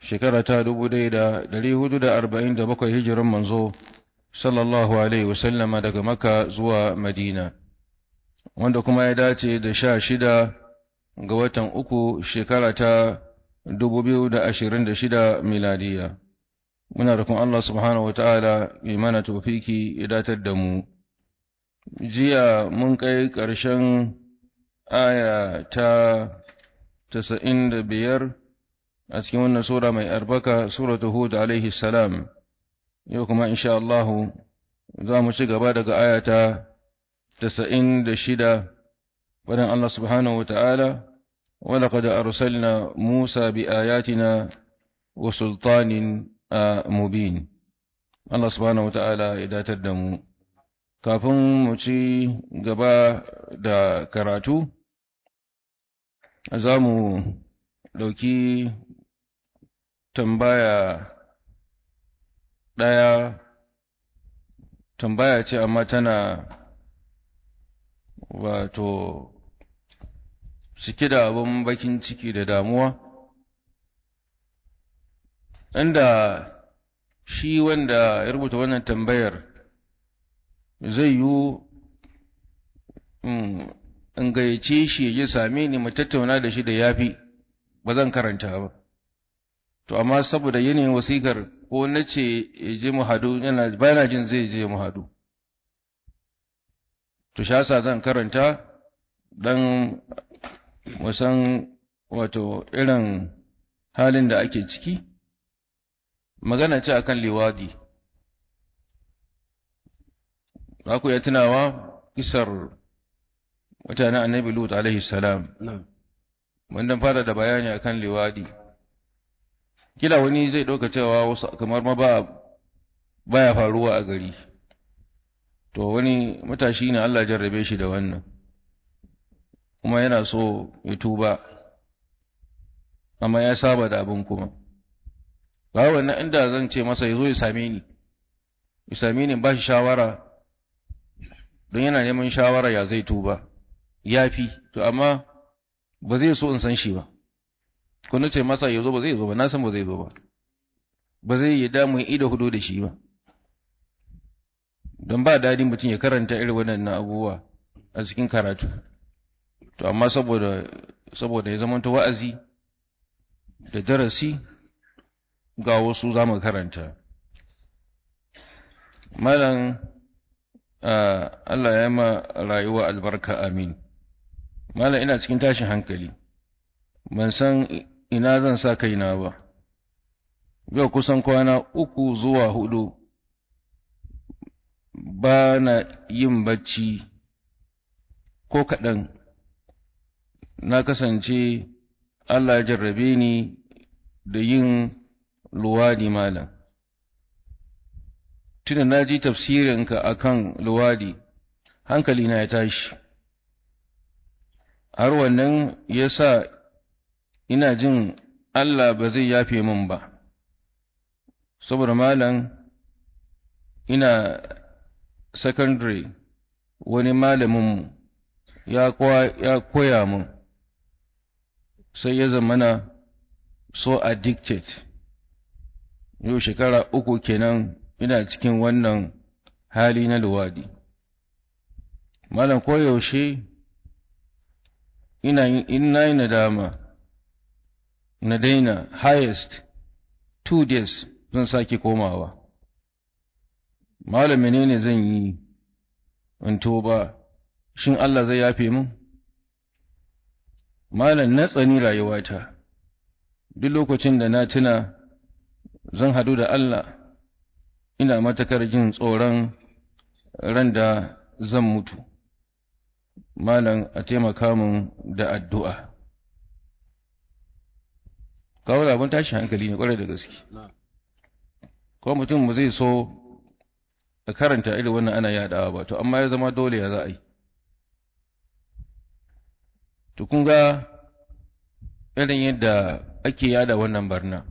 shekara ta dubu ɗaya da ɗari hudu da arba'in da bakwai hijiran manzo sallallahu alaihi wasallama daga maka zuwa madina wanda kuma ya dace da sha shida ga watan uku shekara ta dubu biyu da ashirin da shida miladiya muna rukun Allah subhanahu wata'ala ya mana tofiki ya datar da mu jiya mun kai ƙarshen aya ta tasa'in da biyar a cikin wannan sura mai arbaka suratu hud alaihi salam yau kuma insha Allah za mu ci gaba daga aya ta tasa'in da shida faɗin Allah subhanahu wata'ala ولقد أرسلنا موسى بآياتنا وسلطان مبين الله سبحانه وتعالى إذا تدموا kafin mu ci gaba da karatu za mu ɗauki tambaya ɗaya tambaya ce amma tana wato cike da abin bakin ciki da damuwa inda shi wanda ya rubuta wannan tambayar zai yi in gayyace shi ya same ni mu tattauna da shi da yafi ba zan karanta ba to amma saboda yanayin wasikar ko na ce ya je mu hadu yana bayana jin zai je mu hadu to shasa zan karanta dan wasan wato irin halin da ake ciki magana ce akan liwadi za ku iya tunawa kisar mutanen annabi lut alaihi salam wanda fara da bayani akan liwadi kila wani zai ɗauka cewa wasu kamar ma ba baya faruwa a gari to wani matashi ne Allah jarrabe shi da wannan kuma yana so ya tuba amma ya saba da abin kuma ba wannan inda zan ce masa ya zo ya same ni ya same ni ba shi shawara don yana neman shawara ya zai tuba ya fi to amma ba zai so in san shi ba ko na ce masa ya zo ba zai zo ba na san ba zai zo ba ba zai yi damu ido hudu da shi ba don ba daɗin mutum ya karanta irin waɗannan abubuwa a cikin karatu to amma saboda saboda ya zama wa'azi da darasi ga wasu za mu karanta malam Allah ya ma rayuwa albarka amin malam ina cikin tashin hankali ban san ina zan sa kaina ba yau kusan kwana uku zuwa hudu ba na yin bacci ko kaɗan na kasance Allah ya jarrabe ni da yin luwadi malam tunda na ji tafsirinka akan luwadi hankali na ya tashi har wannan ya sa ina jin Allah ba zai yafe min ba saboda malam ina secondary wani malaminmu ya koya min sai ya zamana so addicted yau shekara uku kenan ina cikin wannan hali na luwadi malam koyaushe ina ina yi nadama na daina highest two days zan sake komawa malam menene zan yi in toba shin Allah zai yafe min malam na tsani rayuwata duk lokacin da na tuna zan hadu da Allah ina matakar jin tsoron ran da zan mutu malam a taimaka min da addu'a kawo labin tashi hankali ne kwarai da gaske ko mutum ba zai so a karanta irin wannan ana yadawa ba to amma ya zama dole ya za a yi to kun ga irin yadda ake yada wannan barna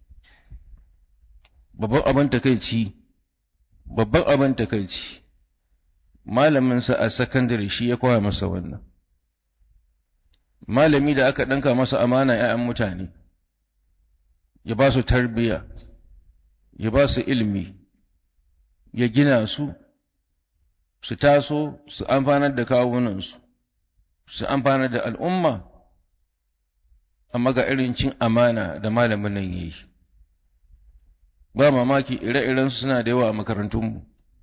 babban abin takaici babban abin takaici malaminsa a sakandare shi ya koya masa wannan malami da aka ɗanka masa amana ‘ya'yan mutane ya ba su tarbiya ya ba su ilmi ya gina su su taso su amfanar da kawunansu su amfanar da al'umma amma ga irin cin amana da malamin nan yi ba mamaki ire-irensu suna da yawa a makarantunmu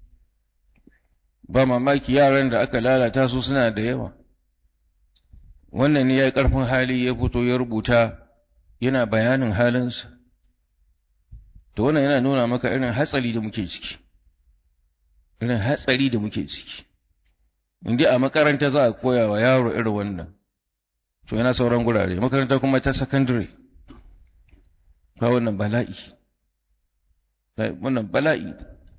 ba mamaki yaran da aka lalata su suna da yawa wannan ne ya yi ƙarfin hali ya fito ya rubuta yana bayanin halinsa to wannan yana nuna maka irin hatsari da muke ciki irin hatsari da muke ciki inda a makaranta za a koya wa yaro irin wannan to yana sauran gurare makaranta kuma ta secondary ka wannan bala'i wannan bala'i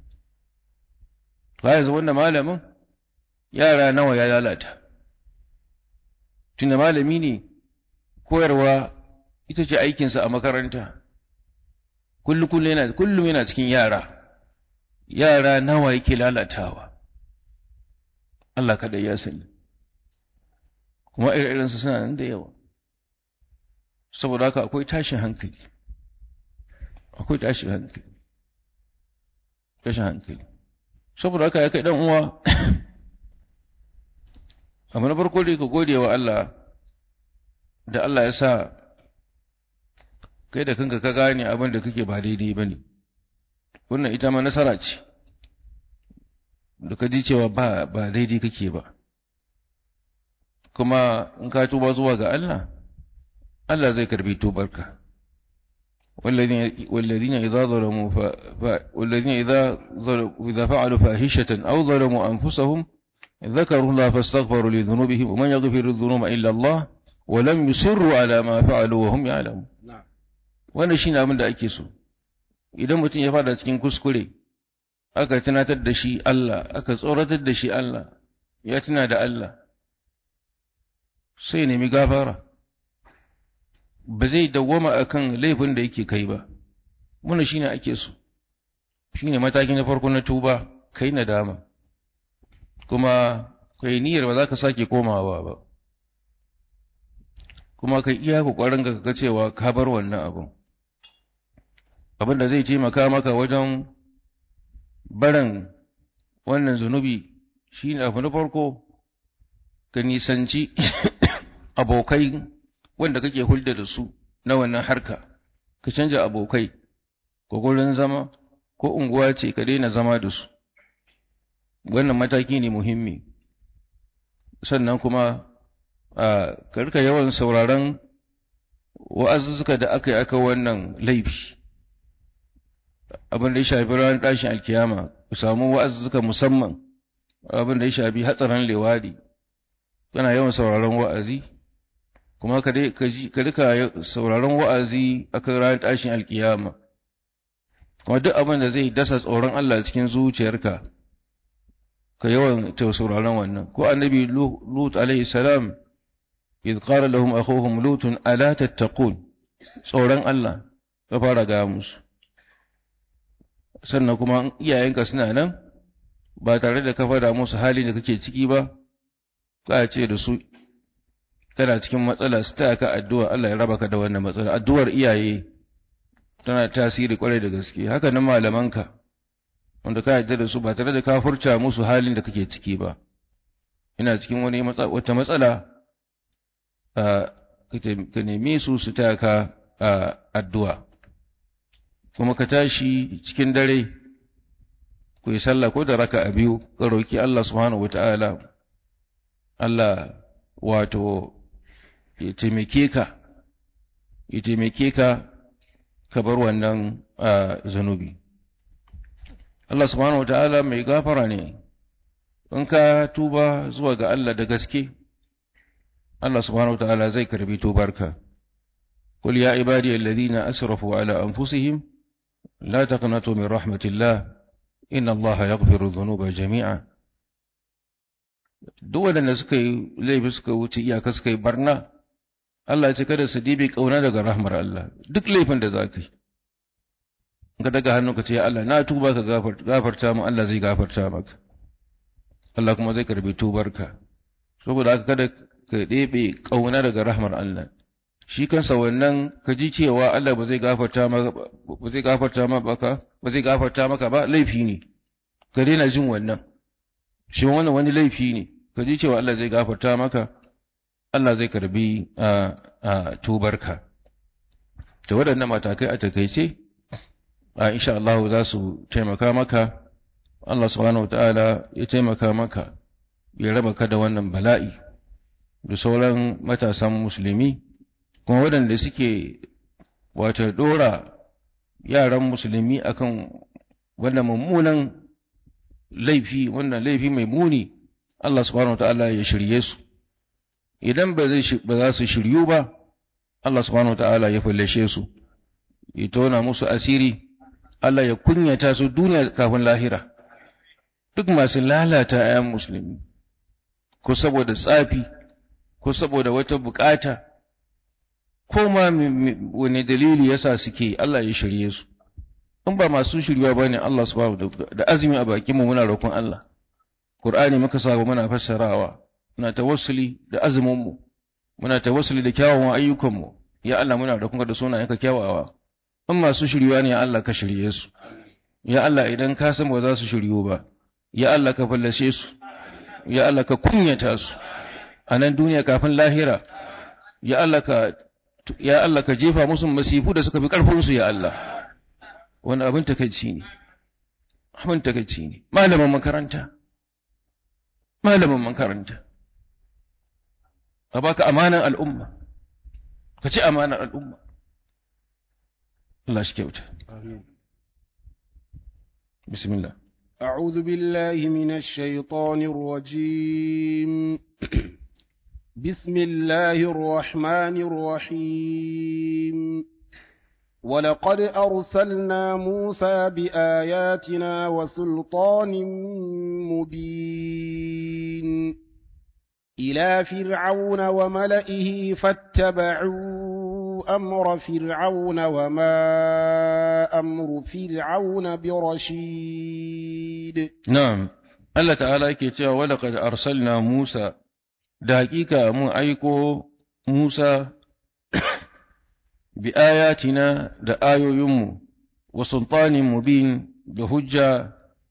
ba yanzu wannan malamin yara nawa ya lalata tunda malami ne koyarwa ita ce aikinsa a makaranta kullum yana kullum yana cikin yara yara nawa yake lalatawa Allah kada ya sani kuma irinsu suna nan da yawa saboda haka akwai tashin hankali akwai tashin hankali tashin hankali saboda haka ya kai dan uwa amma na farko dai ka gode wa Allah da Allah ya sa kai da kanka ka gane abin da kake ba daidai ba ne wannan ita ma nasara ce da ka ji cewa ba ba daidai kake ba kuma in ka tuba zuwa ga Allah Allah zai karbi tubarka والذين إذا ظلموا ف... ف... والذين إذا ظلموا إذا فعلوا فاحشة أو ظلموا أنفسهم ذكروا الله فاستغفروا لذنوبهم ومن يغفر الذنوب إلا الله ولم يصروا على ما فعلوا وهم يعلمون wannan shine abin da ake so idan mutum ya fada cikin kuskure aka tunatar da shi Allah aka tsoratar da shi Allah ya tuna da Allah sai nemi gafara ba zai dawwama akan laifin da yake kai ba muna shine ake so shine mataki na farko na tuba kai nadama kuma kai niyyar ba za ka sake komawa ba kuma kai iya kokarin ka ga cewa ka bar wannan abin abin da zai taimaka maka wajen barin wannan zunubi shine abu na farko ka nisanci abokai wanda kake hulda da su na wannan harka ka canja abokai ko gurin zama ko unguwa ce ka daina zama da su wannan mataki ne muhimmi sannan kuma a karka yawan sauraron wa'azuzzuka da aka yi aka wannan laifi abin da ya shafi ranar tashin alkiyama ku samu wa'azuzzuka musamman abin da ya shafi hatsarin lewadi kana yawan sauraron wa'azi kuma ka rika sauraron wa'azi a kan ranar tashin alkiyama kuma duk abin da zai dasa tsoron Allah cikin zuciyarka ka yawan ta sauraron wannan ko annabi lut alaihi salam idh qala lahum akhuhum lut ala tattaqun tsoron Allah ka fara ga musu sannan kuma iyayenka suna nan ba tare da ka fada musu halin da kake ciki ba ka ce da su kana cikin matsala su ta ka addu'a Allah ya raba ka da wannan matsala addu'ar iyaye tana tasiri kwarai da gaske haka nan malamanka wanda ka yarda da su ba tare da ka furta musu halin da kake ciki ba ina cikin wani wata matsala ka nemi su su ta ka addu'a kuma ka tashi cikin dare ku yi sallah ko da raka a biyu ka roki Allah subhanahu wata'ala Allah wato ya taimake ka ya taimake ka ka bar wannan zanubi Allah subhanahu wa ta'ala mai gafara ne in ka tuba zuwa ga Allah da gaske Allah subhanahu wa ta'ala zai karbi tubarka قل يا عبادي الذين أسرفوا على أنفسهم لا تقنطوا من رحمة الله إن الله يغفر الذنوب جميعا duk waɗanda suka yi laifi suka wuce iyaka suka yi barna Allah ya ce kada su dibi kauna daga rahmar Allah duk laifin da za ka yi ka daga hannu ka ce Allah na tuba ka gafarta mu Allah zai gafarta maka Allah kuma zai karbi tubarka saboda haka kada ka ɗebe kauna daga rahmar Allah shi kansa wannan ka ji cewa Allah ba zai gafarta maka ba zai gafarta maka ba zai gafarta maka ba laifi ne ka daina jin wannan shi wannan wani laifi ne ka ji cewa Allah zai gafarta maka Allah zai karbi a tubarka da waɗannan matakai a takaice a insha Allah za su taimaka maka Allah subhanahu ta'ala ya taimaka maka ya raba ka da wannan bala'i da sauran matasan musulmi kuma waɗanda suke wata ɗora yaran musulmi akan wannan mummunan laifi wannan laifi mai muni Allah subhanahu ta'ala ya shirye su idan ba za su shiryu ba Allah subhanahu ta'ala ya fallashe su ya tona musu asiri Allah ya kunyata su duniya kafin lahira duk masu lalata ayan musulmi ko saboda tsafi ko saboda wata bukata ko ma wani dalili yasa suke Allah ya shirye su in ba masu shirywa bane Allah subhanahu da azumi a bakin mu muna roƙon Allah Qur'ani muka saba muna fassarawa muna tawassuli da azumin mu muna tawassuli da kyawawan ayyukan mu ya Allah muna roƙon da sunayenka kyawawa in masu shirywa ne ya Allah ka shirye su ya Allah idan ka san ba za su shiryu ba ya Allah ka fallashe su ya Allah ka kunyata su a nan duniya kafin lahira ya Allah ka ya Allah ka jefa musu masifu da suka fi karfin su ya Allah wani abin takeici ne abin takeici ne malamin makaranta malamin makaranta a baka amanan al'umma ka ci amanan al'umma Allah shi kyauta bismillah أعوذ بالله من الشيطان الرجيم بسم الله الرحمن الرحيم ولقد أرسلنا موسى بآياتنا وسلطان مبين إلى فرعون وملئه فاتبعوا أمر فرعون وما أمر فرعون برشيد نعم الله تعالى يكتب ولقد أرسلنا موسى دقيقة مو أيكو موسى بآياتنا دآيو يمو وسلطان مبين بهجة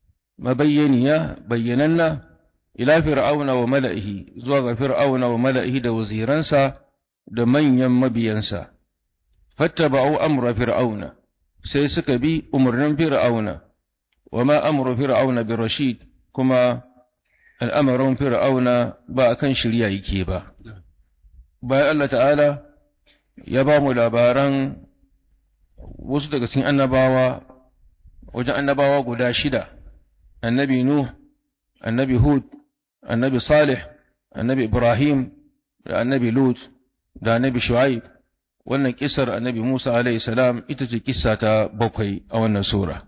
مبينية بيننا إلى فرعون وملئه زوغ فرعون وملئه دا وزيرانسا da manyan mabiyansa, fattaba'u amra fir'auna, sai suka bi umarnin fir'auna, wa ma amru fir'auna bi rashid kuma al'amarin fir'auna ba a kan shirya yake ba. Bayan Allah ta'ala ya ba mu labaran wasu daga cikin annabawa, wajen annabawa guda shida, annabi Nuh, annabi Hud, annabi Salih, annabi Ibrahim, da annabi Lut, da annabi Shu'aib wannan kisar annabi Musa alaihi salam ita ce kissa ta bakwai a wannan sura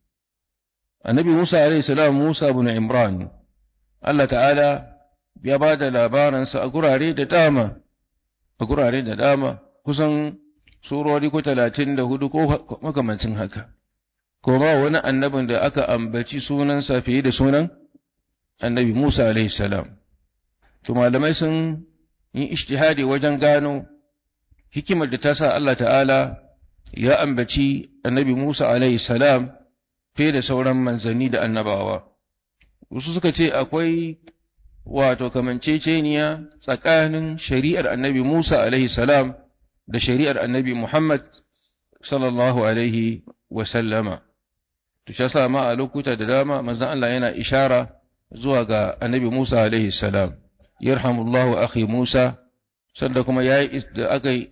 annabi Musa alaihi salam Musa ibn Imran Allah ta'ala ya ba da labaransa a gurare da dama a gurare da dama kusan surori ko talatin da hudu ko makamancin haka ko ba wani annabin da aka ambaci sunansa fiye da sunan annabi Musa alaihi salam to malamai sun yi ishtihadi wajen gano hikimar da ta sa Allah ta'ala ya ambaci annabi Musa alaihi salam fiye da sauran manzanni da annabawa. Wasu suka ce akwai wato kamanceceniya tsakanin shari'ar annabi Musa alaihi salam da shari'ar annabi Muhammad sallallahu alaihi wasallama. To, shi sa ma a lokuta da dama manzan Allah yana ishara zuwa ga annabi Musa alaihi salam. yarhamullahu akhi Musa sanda kuma yayi da aka yi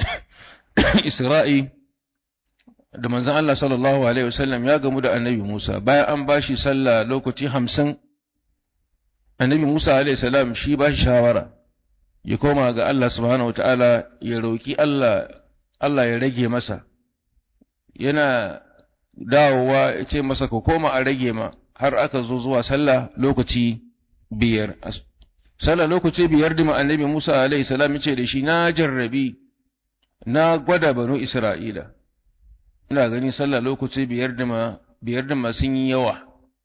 Isra'i da manzon Allah sallallahu alaihi wasallam ya gamu da Annabi Musa bayan an bashi sallah lokaci hamsin Annabi Musa alaihi salam shi bashi shawara ya koma ga Allah subhanahu wataala ya roki Allah Allah ya rage masa yana dawowa ya ce masa ka koma a rage ma har aka zo zuwa sallah lokaci biyar sallah lokaci biyar da annabi Musa alaihi salam yace da shi na jarrabi na gwada banu Isra'ila ina gani sallah lokaci biyar da biyar da sun yi yawa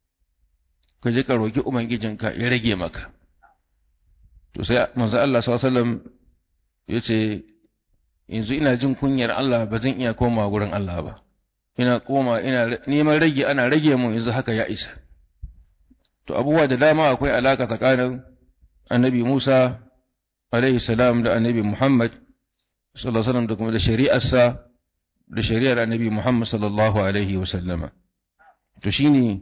ka je ka roki ubangijinka ya rage maka to sai manzo Allah sallallahu alaihi wasallam yace yanzu ina jin kunyar Allah ba zan iya koma gurin Allah ba ina koma ina neman rage ana rage mun yanzu haka ya isa to abubuwa da dama akwai alaka tsakanin annabi Musa alaihi salam da annabi Muhammad sallallahu alaihi wasallam da kuma da shari'arsa da shari'ar annabi Muhammad sallallahu alaihi wasallama to shine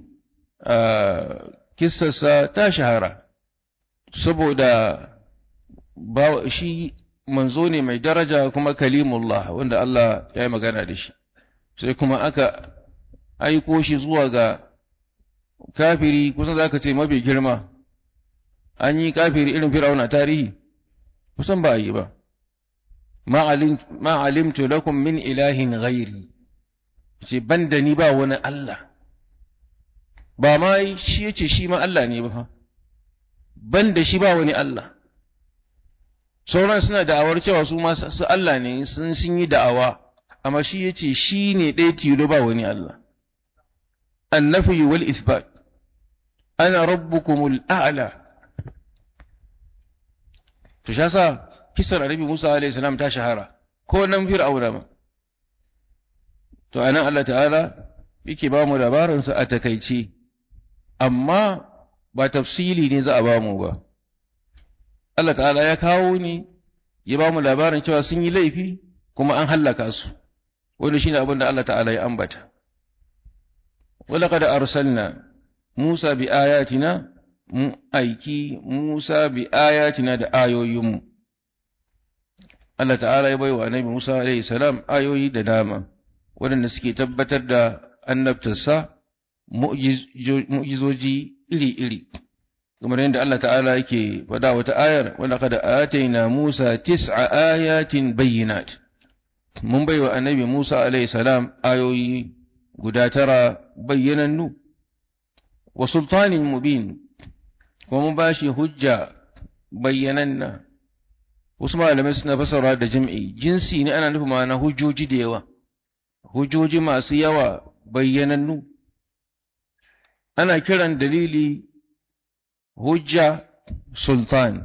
kissarsa ta shahara saboda ba shi manzo ne mai daraja kuma kalimullah wanda Allah ya yi magana da shi sai kuma aka aiko shi zuwa ga kafiri kusan za ka ce mafi girma an yi kafiri irin fir'auna tarihi kusan ba a yi ba ma alimtu lakum min ilahin ghairi ce ban da ni ba wani Allah ba ma shi yace shi ma Allah ne ba ban da shi ba wani Allah sauran suna da'awar cewa su ma su Allah ne sun sun yi da'awa amma shi yace shi ne ɗaya tilo ba wani Allah annafi wal isbat ana rabbukumul a'la to sha sa kisar annabi Musa alaihi salam ta shahara ko nan fir'auna ma to anan Allah ta'ala yake ba mu labarin sa a takaice amma ba tafsili ne za a ba mu ba Allah ta'ala ya kawo ni ya ba mu labarin cewa sun yi laifi kuma an hallaka su wanda shine abin da Allah ta'ala ya ambata ولقد أرسلنا موسى بآياتنا aiki Musa bi ayatina da ayoyinmu Allah ta'ala ya bai wa annabi Musa alaihi salam ayoyi da dama waɗanda suke tabbatar da annabtarsa mu'jizoji iri-iri kamar yadda Allah ta'ala yake faɗa wata ayar wanda kada ataina Musa tis'a ayatin bayyinat mun bai wa annabi Musa alaihi salam ayoyi guda tara bayyanannu wa sultanin mubin kuma mun ba shi hujja bayyananna wasu malamai suna fasara da jam'i jinsi ne ana nufi ma'ana hujjoji da yawa hujjoji masu yawa bayyanannu ana kiran dalili hujja sultan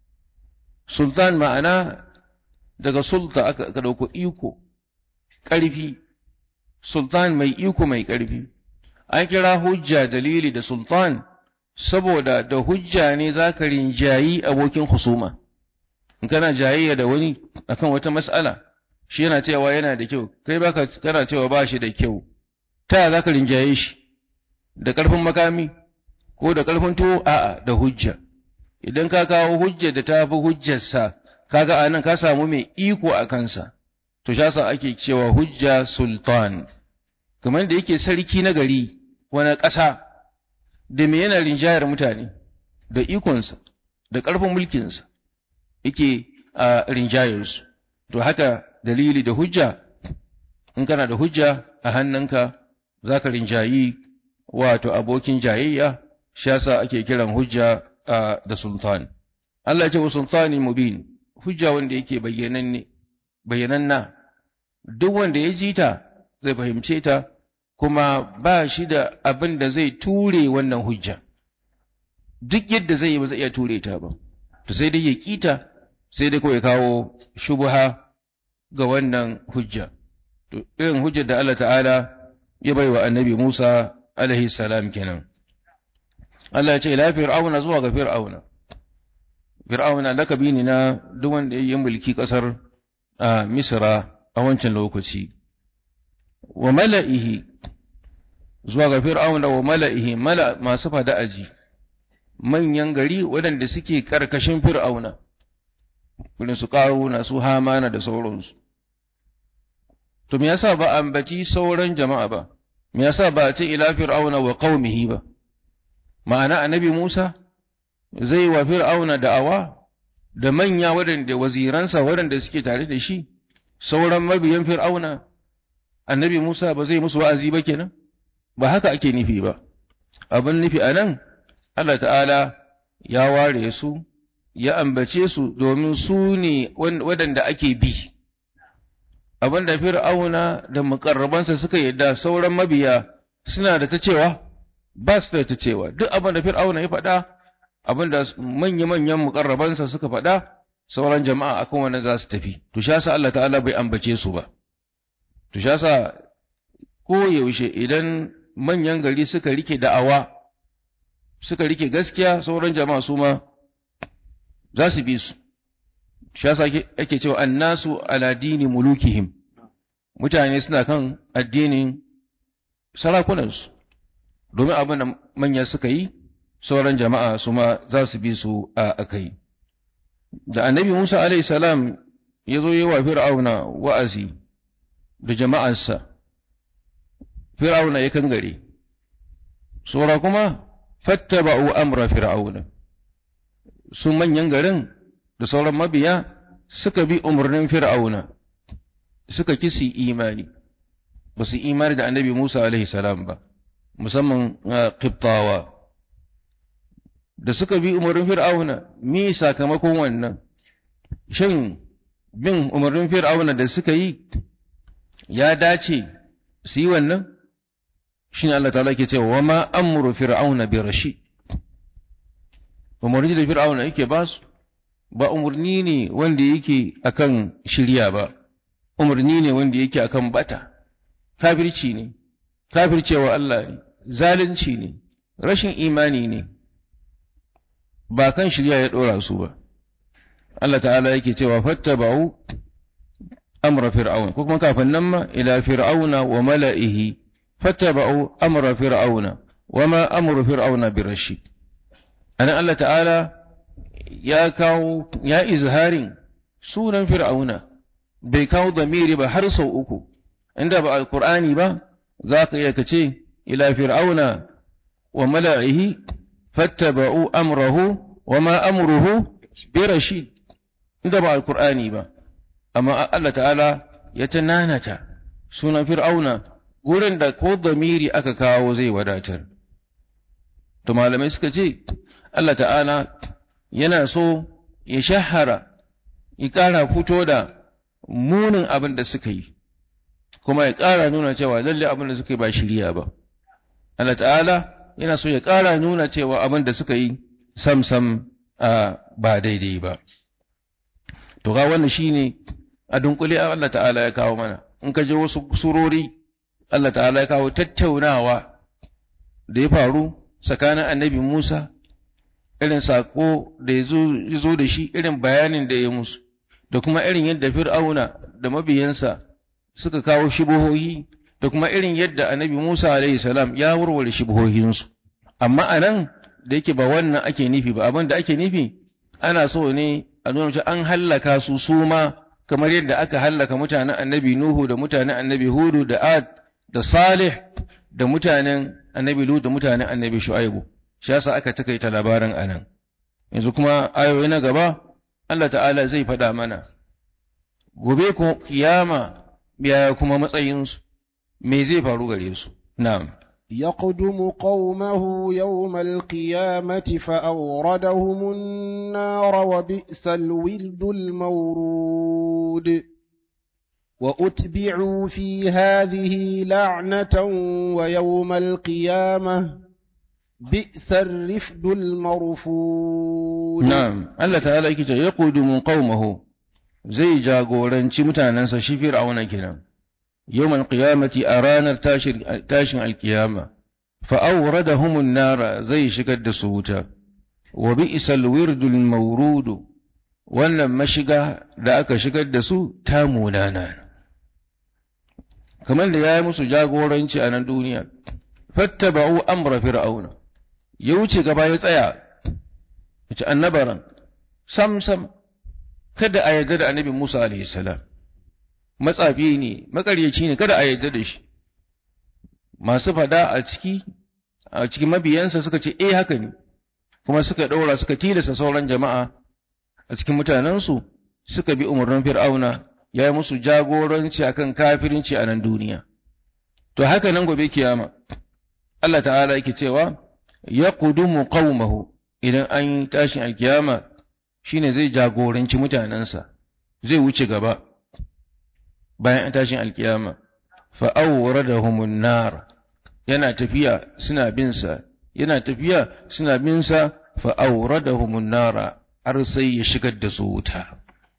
sultan ma'ana daga sulta aka ɗauko iko ƙarfi sultan mai iko mai ƙarfi an kira hujja dalili da sultan saboda da hujja ne za ka rinjayi abokin husuma in kana jayayya da wani akan wata mas'ala shi yana cewa yana da kyau kai baka kana cewa ba shi da kyau ta za ka rinjaye shi da ƙarfin makami ko da ƙarfin tuwo a'a da hujja idan ka kawo hujja da ta fi hujjarsa kaga anan ka samu mai iko a kansa to shasa ake cewa hujja sultan kamar da yake sarki na gari wani ƙasa da me yana rinjayar mutane da ikonsa da ƙarfin mulkinsa yake a rinjayarsu to haka dalili da hujja in kana da hujja a hannunka za ka rinjayi wato abokin jayayya shi yasa ake kiran hujja da sultan Allah ce wa sultani mubin hujja wanda yake bayyananne bayyananna duk wanda ya ji ta zai fahimce ta kuma ba shi da abin da zai ture wannan hujja duk yadda zai yi ba zai iya ture ta ba to sai dai ya kita sai dai kawai kawo shubha ga wannan hujja to irin hujjar da Allah ta'ala ya baiwa annabi Musa alaihi salam kenan Allah ya ce la fir'auna zuwa ga fir'auna fir'auna lakabi ne na duk wanda ya yi mulki kasar a Misra a wancan lokaci wa mala'ihi zuwa ga fir'auna wa mala'ihi mala masu fada aji manyan gari waɗanda suke karkashin fir'auna irin su na su hamana da sauransu to me yasa ba ambaci sauran jama'a ba me yasa ba a ce ila fir'auna wa qaumihi ba ma'ana annabi Musa zai wa fir'auna da'awa da manya waɗanda waziransa waɗanda suke tare da shi sauran mabiyan fir'auna annabi Musa ba zai musu wa'azi ba kenan ba haka ake nufi ba abin nufi anan Allah ta'ala ya ware su ya ambace su domin su ne waɗanda ake bi abin da fir'auna da mukarrabansa suka yadda sauran mabiya suna da ta cewa ba su da ta cewa duk abin da fir'auna ya faɗa abin da manya-manyan mukarrabansa suka faɗa sauran jama'a akan wannan za su tafi to sha sa Allah ta'ala bai ambace su ba to sha sa ko yaushe idan manyan gari suka rike da'awa suka rike gaskiya sauran jama'a su ma za su bi su shi yasa ake cewa annasu ala dini mulukihim mutane suna kan addinin sarakunansu domin abin da manya suka yi sauran jama'a su ma za su bi su a akai da annabi Musa alaihi salam ya zo yi wa fir'auna wa'azi da jama'arsa fir'auna ya kangare saura kuma fattaba'u amra fir'auna su manyan garin da sauran mabiya suka bi umarnin fir'auna suka kisi imani ba su imani da annabi Musa alaihi salam ba musamman qibtawa da suka bi umarnin fir'auna mi sakamakon wannan shin bin umarnin fir'auna da suka yi ya dace su yi wannan shi ne Allah ta'ala ke cewa wa ma amru fir'auna bi rashid umarni da fir'auna yake ba su ba umarni ne wanda yake akan shirya ba umarni ne wanda yake akan bata kafirci ne kafircewa Allah ne zalunci ne rashin imani ne ba kan shirya ya dora su ba Allah ta'ala yake cewa fattaba'u amra fir'auna ko kuma kafin nan ma ila fir'auna wa mala'ihi fattaba'u amra fir'auna wa ma amru fir'auna birashid anan Allah ta'ala ya kawo ya izharin sunan fir'auna bai kawo damiri ba har sau uku inda ba alqur'ani ba za ka iya kace ila fir'auna wa mala'ihi fattaba'u amrahu wa ma amruhu birashid inda ba alqur'ani ba amma Allah ta'ala ya tananata sunan fir'auna gurin da ko damiri aka kawo zai wadatar to malamai suka ce Allah ta'ala yana so ya shahara ya ƙara fito da munin abin da suka yi kuma ya ƙara nuna cewa lalle abin da suka yi ba shirya ba Allah ta'ala yana so ya ƙara nuna cewa abin da suka yi sam-sam ba daidai ba to ga wannan shine a dunkule Allah ta'ala ya kawo mana in ka je wasu surori Allah ta'ala ya kawo tattaunawa da ya faru tsakanin annabi Musa irin sako da ya zo da shi irin bayanin da ya musu da kuma irin yadda fir'auna da mabiyansa suka kawo shibohohi da kuma irin yadda annabi Musa alaihi salam ya warware shibohohinsu amma anan da yake ba wannan ake nufi ba abin da ake nufi ana so ne a nuna cewa an hallaka su suma kamar yadda aka hallaka mutanen annabi Nuhu da mutanen annabi Hudu da Ad da Salih da mutanen annabi Lut da mutanen annabi Shu'aibu shi yasa aka takaita labarin anan yanzu kuma ayoyi na gaba Allah ta'ala zai faɗa mana gobe ko kiyama biya kuma matsayinsu me zai faru gare su na'am يقدم قومه يوم القيامة فأوردهم النار وبئس الورد المورود وأتبعوا في هذه لعنة ويوم القيامة بئس الرفد المرفود نعم الله تعالى يكي يقدم قومه زي جاغورنشي متاننسا شي فرعون كنا يوم القيامة أرانا تاشن القيامة فأوردهم النار زي شكد سوتا وبئس الورد المورود wannan mashiga da aka shigar da su ta munana kamar da ya yi musu jagoranci a nan duniya fattaba'u amra fir'auna ya wuce gaba ya tsaya ya ci annabaran sam sam kada a yarda da annabi Musa alaihi salam matsafi ne makaryaci ne kada a yarda da shi masu fada a ciki a cikin mabiyansa suka ce eh haka ne kuma suka ɗaura suka tilasta sauran jama'a a cikin mutanensu suka bi umarnin fir'auna ya yi musu jagoranci akan kafirinci a nan duniya to haka nan gobe kiyama Allah ta'ala yake cewa ya kudumu qaumahu idan an yi tashin alkiyama shine zai jagoranci mutanensa zai wuce gaba bayan an tashin alkiyama fa awradahumun nar yana tafiya suna bin sa yana tafiya suna bin sa fa awradahumun nar har sai ya shigar da su wuta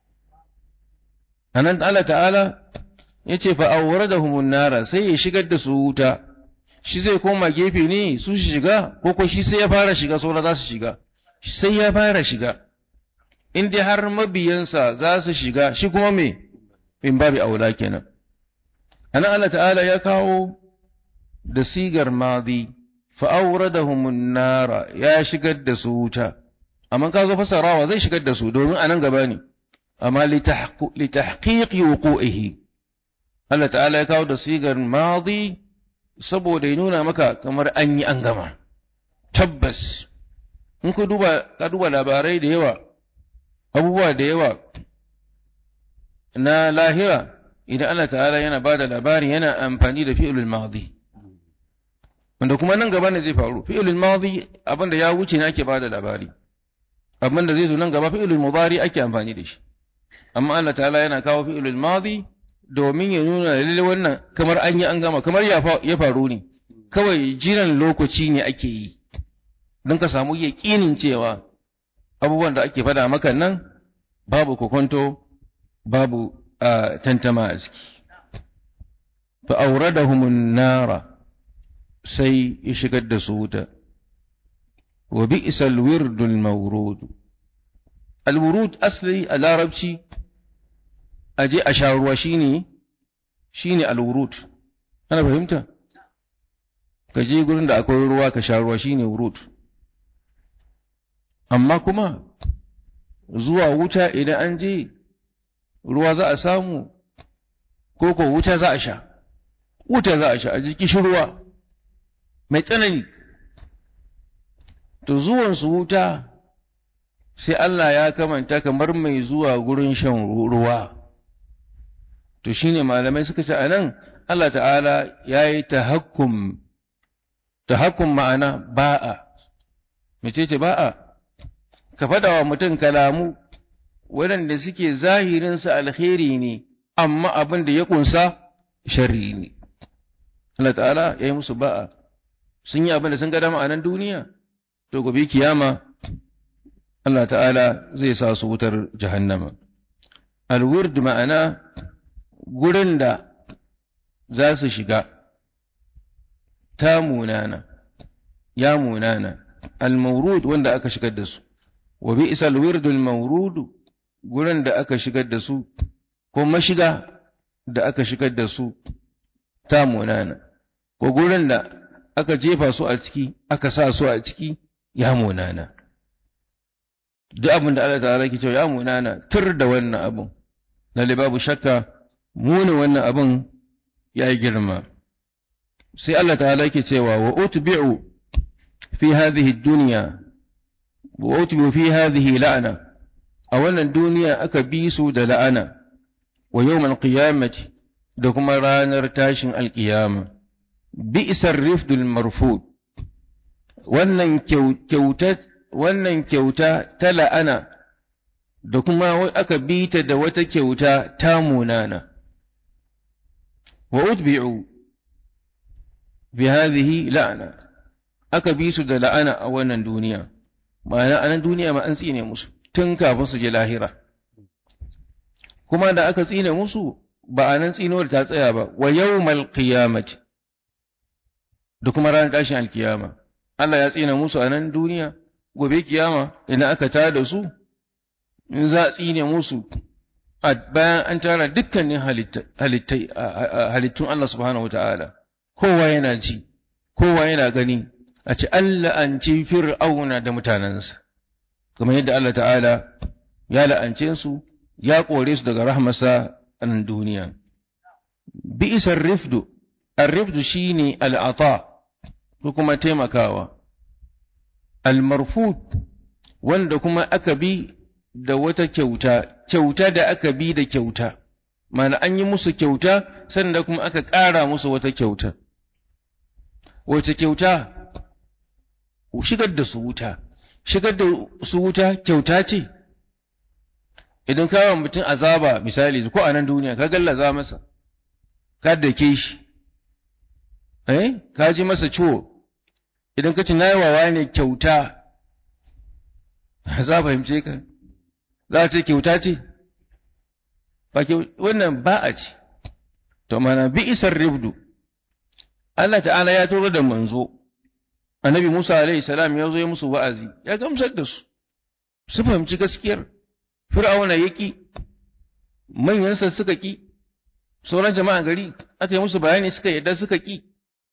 anan Allah ta'ala ya ce fa awradahum nara sai ya shigar da su wuta shi zai koma gefe ne su shiga ko ko shi sai ya fara shiga saura za su shiga sai ya fara shiga in dai har mabiyansa za su shiga shi kuma me in babu aula kenan ana Allah ta'ala ya kawo da sigar madi fa awradahum nara ya shigar da su wuta amma ka zo fasarawa zai shigar da su domin anan gaba ne amma li tahqiqi wuqu'ihi Allah ta'ala ya kawo da sigar madi saboda ya nuna maka kamar an yi an gama tabbas in ku duba ka duba labarai da yawa abubuwa da yawa na lahira idan Allah ta'ala yana ba da labari yana amfani da fi'ilul madi wanda kuma nan gaba ne zai faru fi'ilul madi abinda ya wuce ne ake ba da labari abinda zai zo nan gaba fi'ilul mudari ake amfani da shi amma Allah ta'ala yana kawo fi'ilul madi domin ya nuna lalle wannan kamar an yi an gama kamar ya faru ne kawai jiran lokaci ne ake yi don ka samu yaƙinin cewa abubuwan da ake fada maka nan babu kokonto babu tantama a ciki fa auradahumun nara sai ya shigar da su wuta wa bi'sal wirdul mawrud al wurud asli a larabci aje a sha ruwa shine shine al wurud ana fahimta ka je gurin da akwai ruwa ka sha ruwa shine wurud amma kuma zuwa wuta idan an je ruwa za a samu ko ko wuta za a sha wuta za a sha a jiki shi ruwa mai tsanani to zuwansu wuta sai Allah ya kamanta kamar mai zuwa gurin shan ruwa to shine malamai suka ce anan Allah ta'ala ya yi tahakkum tahakkum ma'ana ba'a mecece ba'a ka faɗa wa mutum kalamu waɗanda suke zahirinsa alheri ne amma abin da ya ƙunsa sharri ne Allah ta'ala ya yi musu ba'a sun yi abin da sun ga dama a nan duniya to gobe kiyama Allah ta'ala zai sa su wutar jahannama alwurd ma'ana gurin da za su shiga ta munana ya munana al-mawrud wanda aka shigar da su wa bi'sa al-wird al-mawrud gurin da aka shigar da su ko mashiga da aka shigar da su ta munana ko gurin da aka jefa su a ciki aka sa su a ciki ya munana duk abin da Allah ta'ala ke cewa ya munana tur da wannan abin lalle babu shakka munin wannan abin ya yi girma sai Allah ta'ala ke cewa wa utbi'u fi hadhihi dunya wa utbi'u fi hadhihi la'ana a wannan duniya aka bi su da la'ana wa yawmal qiyamati da kuma ranar tashin alkiyama bi'sar rifdul marfud wannan kyauta wannan kyauta ta la'ana da kuma aka bi ta da wata kyauta ta munana wa utbi'u bi hadhihi la'ana aka bi su da la'ana a wannan duniya ma'ana a nan duniya ma an tsine musu tun kafin su je lahira kuma da aka tsine musu ba a nan tsinuwar ta tsaya ba wa yawmal qiyamati da kuma ranar tashin alkiyama Allah ya tsine musu a nan duniya gobe kiyama idan aka tada su in za a tsine musu bayan an tara dukkanin halittun Allah subhanahu wata'ala kowa yana ji kowa yana gani a ci Allah an ci fir'auna da mutanensa kamar yadda Allah ta'ala ya la'ance su ya kore su daga rahmasa a nan duniya bi'isar rifdu ar-rifdu shine al'ata ko kuma taimakawa al-marfud wanda kuma aka bi da wata kyauta kyauta da aka bi da kyauta mana an yi musu kyauta sannan kuma aka ƙara musu wata kyauta wace kyauta shigar da su wuta shigar da su wuta kyauta ce idan kawo mutum azaba misali ko a nan duniya ka gallaza masa ka dake shi eh ka ji masa ciwo idan ka ci na yawawa ne kyauta za fahimce ka za a ce kyauta ce ba wannan ba a ce to mana bi isar ribdu Allah ta'ala ya turo da manzo annabi Musa alaihi salam ya zo ya musu wa'azi ya gamsar da su su fahimci gaskiyar fir'auna yaki manyansa suka ki sauran jama'a gari aka yi musu bayani suka yadda suka ki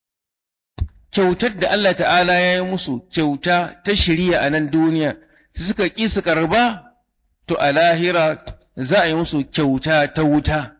kyautar da Allah ta'ala ya yi musu kyauta ta shirya a nan duniya suka ki su karba to a lahira za a yi musu kyauta ta wuta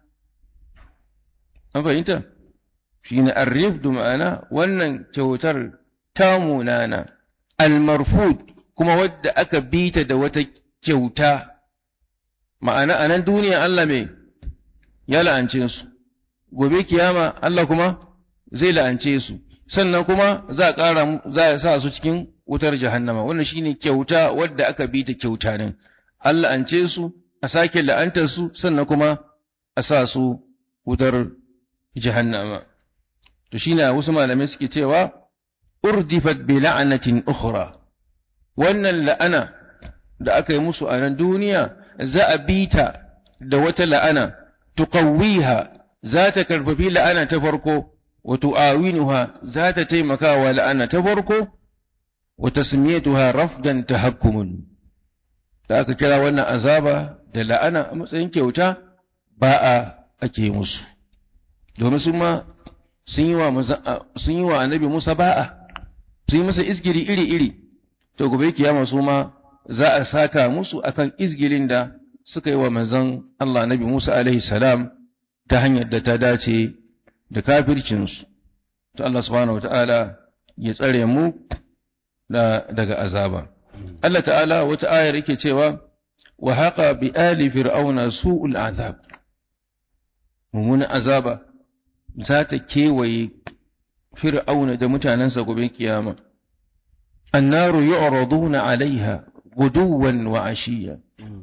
an fahimta shi ne arrifdu ma'ana wannan kyautar ta munana almarfud kuma wadda aka bita da wata kyauta ma'ana a nan duniya Allah mai ya la'ance su gobe kiyama Allah kuma zai la'ance su sannan kuma za a ƙara za a sa su cikin wutar jahannama wannan shine kyauta wadda aka bita kyauta ne Allah la'ance su a sake la'antar su sannan kuma a sa su wutar jahannama to shine wasu malamai suke cewa urdifat bi la'anatin ukhra wannan la'ana da aka yi musu a nan duniya za a bita da wata la'ana tuqawwiha za ta karfafi la'ana ta farko wa tu'awinuha za ta taimaka wa la'ana ta farko wa tasmiyatuha rafdan tahakkumun da aka kira wannan azaba da la'ana a matsayin kyauta ba a ake musu domin su ma sun yi wa sun yi wa annabi Musa ba'a sun yi masa isgiri iri-iri to gobe kiyama su ma za a saka musu akan izgilin da suka yi wa manzon Allah Nabi Musa alaihi salam ta hanyar da ta dace da kafircinsu to Allah subhanahu wataala ya tsare mu da daga azaba Allah ta'ala wata ayar yake cewa wa haqa bi ali fir'auna su'ul azab mummunan azaba za ta kewaye fir'auna da mutanensa gobe kiyama annaru yu'raduna alaiha guduwan wa ashiya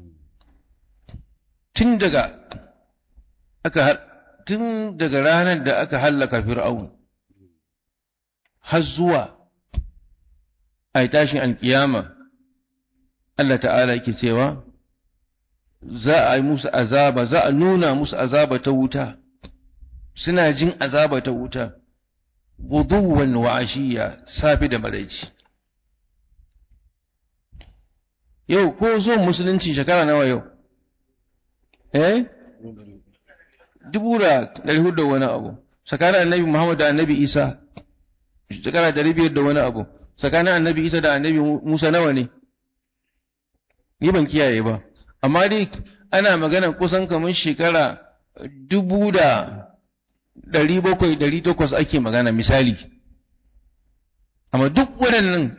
tun daga aka tun daga ranar da aka hallaka fir'aun har zuwa a tashin alkiyama Allah ta'ala yake cewa za a yi musu azaba za a nuna musu azaba ta wuta suna jin azaba ta wuta guduwan wa ashiya safi da maraici yau ko zo musulunci shekara nawa yau eh dubu da ɗari hudu da wani abu tsakanin annabi muhammad da annabi isa shekara ɗari biyar da wani abu tsakanin annabi isa da annabi musa nawa ne ni ban kiyaye ba amma dai ana magana kusan kamar shekara dubu da ɗari bakwai ɗari takwas ake magana misali amma duk waɗannan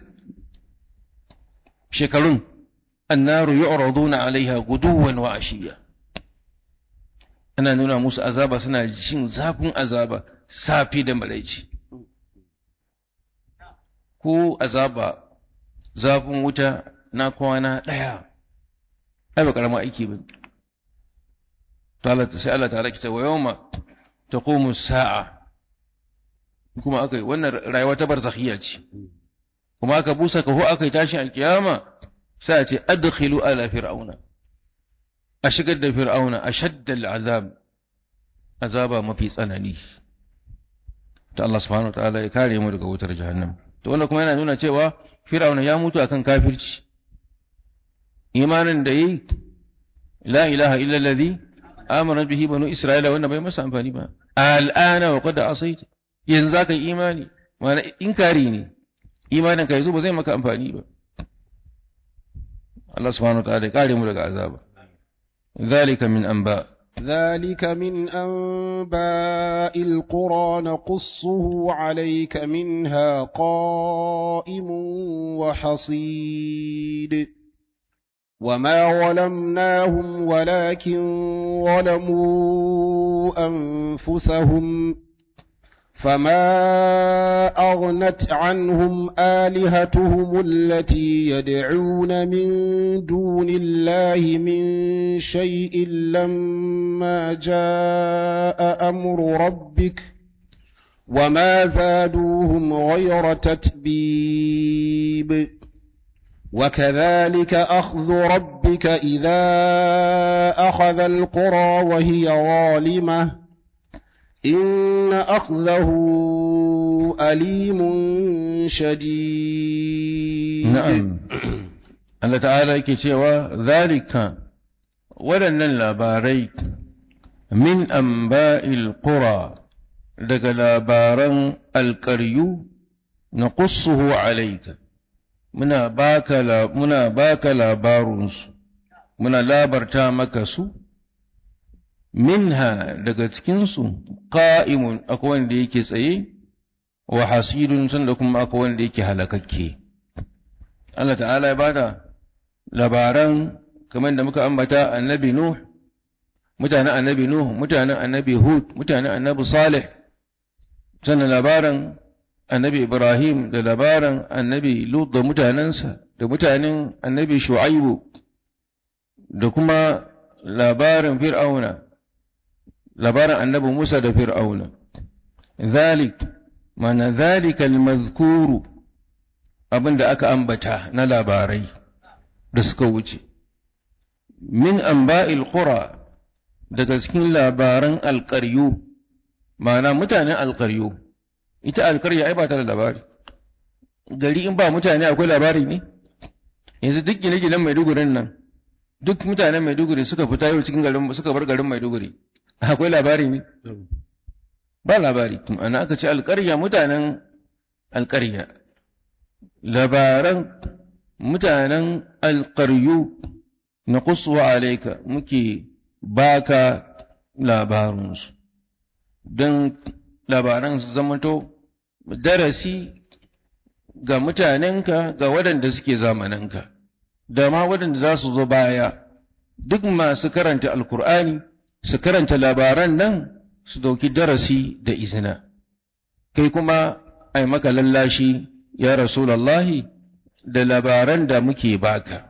shekarun annaru yu'raduna alaiha guduwan wa ashiya ana nuna musu azaba suna jin zafin azaba safi da malaici ko azaba zafin wuta na kwana ɗaya ai ba karama aiki ba to sai Allah ta rakita wa yawma taqumu sa'a kuma akai wannan rayuwa ta barzakhiya ce kuma aka busa kaho aka yi tashin alkiyama sai a ce adkhilu ala fir'auna a shigar da fir'auna a shaddal azab azaba mafi tsanani ta Allah subhanahu wataala ya kare mu daga wutar jahannam to wannan kuma yana nuna cewa fir'auna ya mutu akan kafirci imanin da yi la ilaha illa allazi amana bihi banu isra'ila wanda bai masa amfani ba al'ana wa qad asaita yanzu zaka imani mana inkari ne imanin ka yanzu ba zai maka amfani ba Allah subhanahu wataala ya kare mu daga azaba zalika min anba ذلك من أنباء القرى نقصه عليك منها قائم وحصيد وما ظلمناهم ولكن ظلموا أنفسهم فما أغنت عنهم آلهتهم التي يدعون من دون الله من شيء لما جاء أمر ربك وما زادوهم غير تتبيب وكذلك أخذ ربك إذا أخذ القرى وهي ظالمة إن أخذه أليم شديد na'am Allah ta'ala yake cewa zalika waɗannan labarai min amba'il qura daga labaran alƙaryu na qussuhu alayka muna baka la, muna baka labarunsu muna labarta maka su minha daga cikinsu qa'imun akwai wanda yake tsaye wa hasidun sanda kuma akwai wanda yake halakakke Allah ta'ala ya bada labaran kamar da muka ambata annabi Nuh mutanen annabi Nuh mutanen annabi Hud mutanen annabi Salih sannan labaran annabi Ibrahim da labaran annabi Lut da mutanensa da mutanen annabi Shu'aibu da kuma labarin Fir'auna labaran annabi Musa da Fir'auna zalik mana zalika al-mazkuru abinda aka ambata na labarai da suka wuce min amba'il qura daga cikin labaran alƙaryu ma'ana mutanen alƙaryu ita alƙarya ai ba ta da labari gari in ba mutane akwai labari ne yanzu duk gine-ginen maidugurin nan duk mutanen maiduguri suka fita yau cikin garin suka bar garin maiduguri akwai labari ne ba labari ana aka ce alƙarya mutanen alƙarya labaran mutanen alƙaryu na kusuwa alaika muke baka labarunsu don labaran su zamanto darasi ga mutanenka ga waɗanda suke zamananka da ma waɗanda za su zo baya duk masu karanta alkur'ani su karanta labaran nan su dauki darasi da izina kai kuma ai maka lallashi ya rasulallahi da labaran da muke baka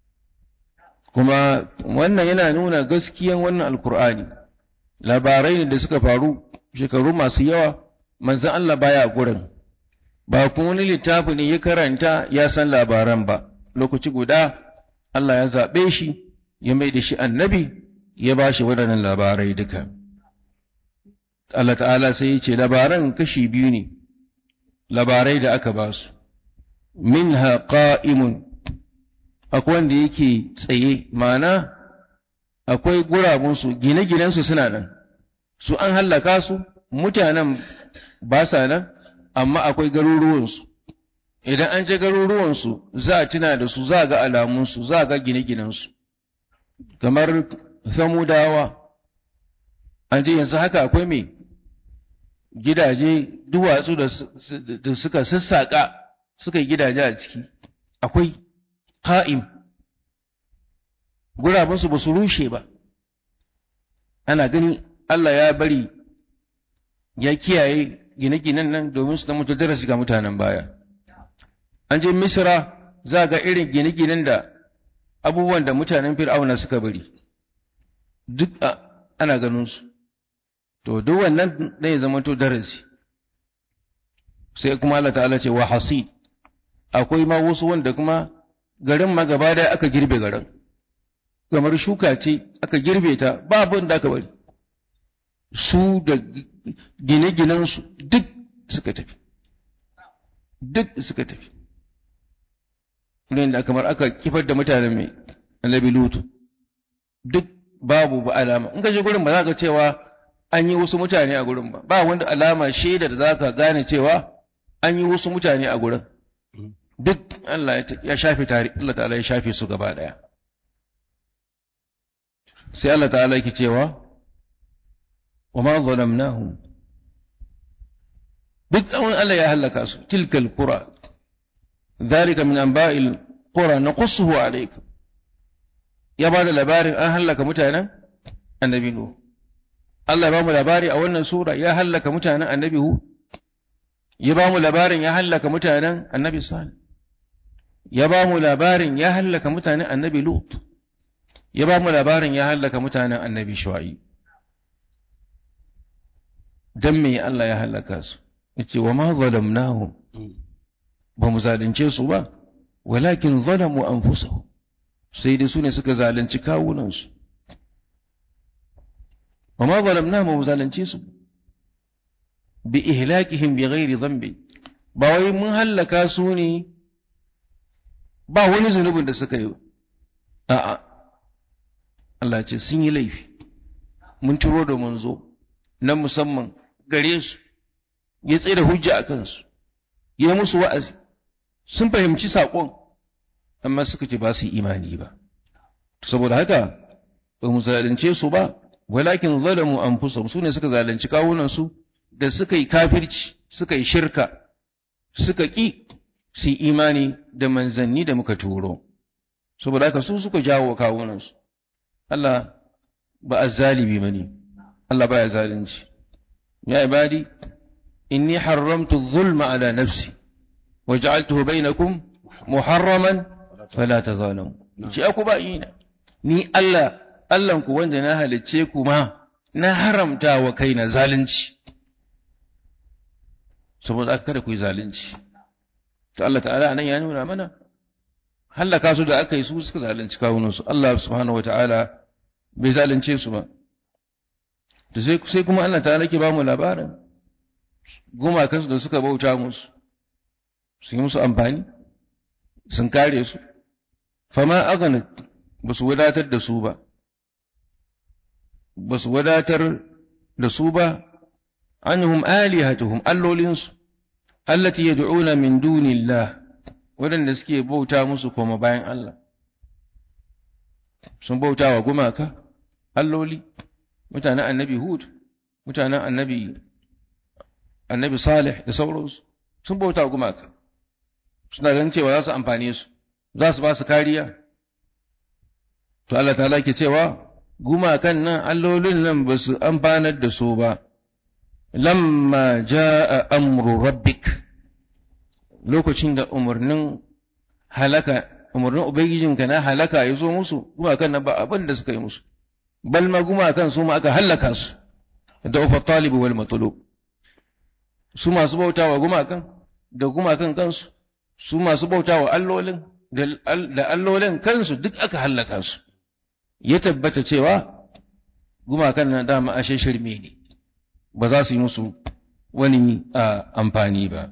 kuma wannan yana nuna gaskiyan wannan alkur'ani labarai ne da suka faru shekaru masu yawa manzan Allah baya gurin ba kuma wani littafi ne ya karanta ya san labaran ba lokaci guda Allah ya zaɓe shi ya mai da shi annabi ya ba shi waɗannan labarai duka Allah ta'ala sai ya ce labaran kashi biyu ne labarai da aka ba su minha qa'imun akwai wanda yake tsaye mana akwai gurabunsu gine-ginensu suna nan su an hallaka su mutanen ba sa nan amma akwai garuruwansu idan an je garuruwansu za a tuna da su za a ga alamunsu za a ga gine-ginensu kamar samudawa an je yanzu haka akwai mai gidaje duwatsu da suka sassaƙa suka yi gidaje a ciki akwai ƙa'im gurabansu ba su rushe ba ana gani Allah ya bari ya kiyaye gine-ginen nan domin su zama darasi ga mutanen baya an je misra za ga irin gine-ginen da abubuwan da mutanen fir'auna suka bari duk ana ganin su to duk wannan zai zama to darasi sai kuma Allah ta'ala ce wa hasid akwai ma wasu wanda kuma garin ma gaba da aka girbe garin kamar shuka ce aka girbe ta ba abin da aka bari su da gine-ginensu duk suka tafi duk suka tafi da kamar aka kifar da mutanen mai annabi lutu duk babu ba alama in ka je gurin ba za ka cewa an yi wasu mutane a gurin ba ba wanda alama shaida da za ka gane cewa an yi wasu mutane a gurin duk Allah ya shafe tare Allah ta'ala ya shafe su gaba daya sai Allah ta'ala yake cewa wa ma zalamnahum duk an Allah ya halaka su tilkal qura dhalika min anba'il qura naqussuhu alayka ya ba da labarin an halaka mutanen annabi nuh Allah ya ba mu labari a wannan sura ya halaka mutanen annabi hu ya ba mu labarin ya halaka mutanen annabi salih ya ba mu labarin ya halaka mutanen annabi lut ya ba mu labarin ya halaka mutanen annabi shu'aib dan me Allah ya halaka su yace wa ma zalamnahum ba mu zalunce su ba walakin zalamu anfusahum sai dai su ne suka zalunci kawunansu wa ma zalamnahum mu zalunce su bi ihlakihim bi ghairi dhanbi ba wai mun hallaka su ne ba wani zunubin da suka yi a'a Allah ce sun yi laifi mun turo da manzo na musamman gare su ya tsaye da hujja a kansu ya musu wa'azi sun fahimci saƙon amma suka ce ba su yi imani ba saboda haka ba mu zalunce su ba walakin zalamu anfusahum su ne suka zalunci kawunansu da suka yi kafirci suka yi shirka suka ƙi su yi imani da manzanni da muka turo saboda haka su suka jawo kawunansu Allah ba azzalimi bane Allah baya zalunci ya ibadi inni haramtu zulma ala nafsi waj'altuhu bainakum muharraman fala tazalamu ce aku ba ina ni Allah Allah ku wanda na halicce ku ma na haramta wa kaina zalunci saboda aka kada ku yi zalunci to Allah ta'ala anan ya nuna mana hallaka su da aka yi su suka zalunci kawunansu Allah subhanahu wata'ala bai zalunce su ba da sai kuma Allah ta'ala ke ba mu labarin gumakansu da suka bauta musu sun yi musu amfani sun kare su fama agana ba su wadatar da su ba ba su wadatar da su ba anhum alihatuhum allolinsu allati yad'una min dunillah waɗanda suke bauta musu koma bayan Allah sun bauta wa gumaka alloli mutanen annabi hud mutanen annabi annabi salih da sauransu sun bauta wa gumaka suna ganin cewa za su amfane su za su ba su kariya to Allah ta ke cewa gumakan nan allolin nan ba su amfanar da su ba lamma jaa amru rabbik lokacin da umarnin halaka umarnin ubangijinka na halaka ya zo musu gumakan nan ba abin da suka yi musu bal ma gumakan su ma aka halaka su da ufa talibu wal matlub su masu bautawa gumakan da gumakan kansu su masu bautawa allolin da allolin kansu duk aka halaka su ya tabbata cewa gumakan nan dama ashe shirme ne ba za su yi musu wani amfani ba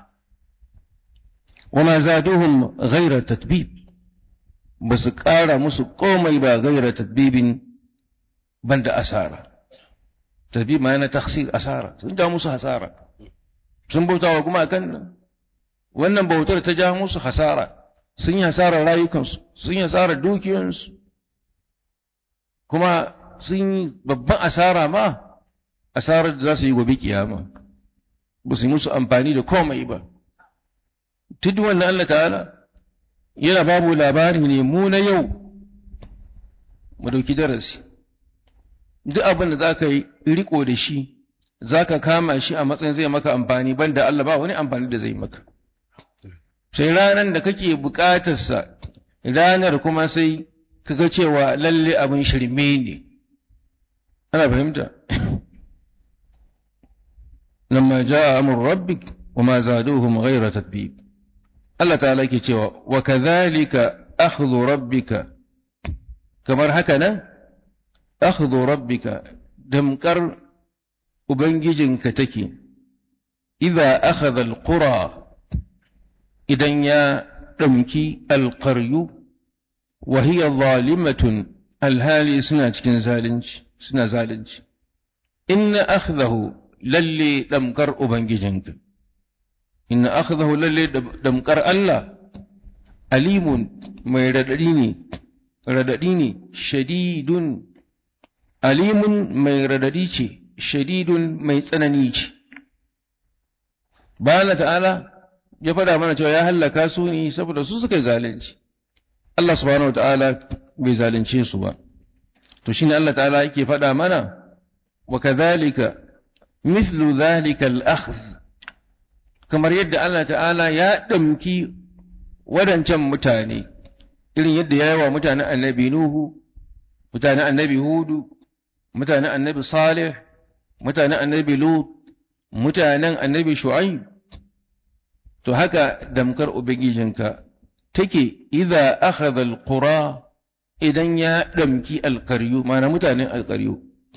وما زادوهم غير تتبيب بس قال musu komai ba غير تتبيب بند أسارة تتبيب ما أنا تخسير أسارة sun ja musu hasara sun bauta wa kuma kan wannan bautar ta ja musu hasara sun yi hasarar rayukansu sun yi hasarar dukiyoyinsu kuma sun yi babban asara ma asarar da za su yi gobe kiyama ba su yi musu amfani da komai ba tudu wannan Allah ta'ala yana babu labari ne mu na yau mu dauki darasi duk abin da za ka yi riko da shi za ka kama shi a matsayin zai maka amfani banda Allah ba wani amfani da zai maka sai ranar da kake bukatarsa ranar kuma sai kaga cewa lalle abin shirme ne ana fahimta lamma jaa amru rabbik wama zaduhum ghayra tatbib Allah ta'ala ke cewa wa kadhalika akhdhu rabbika kamar haka nan akhdhu rabbika damkar ubangijinka take idza akhadha alqura idan ya ɗauki alƙaryu wa hiya zalimatun alhali suna cikin zalunci suna zalunci inna akhdahu lalle damkar ubangijinka inna akhdahu lalle damkar Allah alimun mai radadi ne radadi ne shadidun alimun mai radadi ce shadidun mai tsanani ce ba ta'ala ya faɗa mana cewa ya hallaka su ne saboda su suka yi zalunci Allah subhanahu ta'ala bai zalunce su ba to shine Allah ta'ala yake faɗa mana wa kadhalika mithlu dhalika al-akhdh kamar yadda Allah ta'ala ya damki wadancan mutane irin yadda ya yi wa mutanen annabi Nuhu mutanen annabi Hudu mutanen annabi Salih mutanen annabi Lut mutanen annabi Shu'aib to haka damkar ubangijinka take idza akhadha alqura idan ya damki alqaryu mana mutanen alqaryu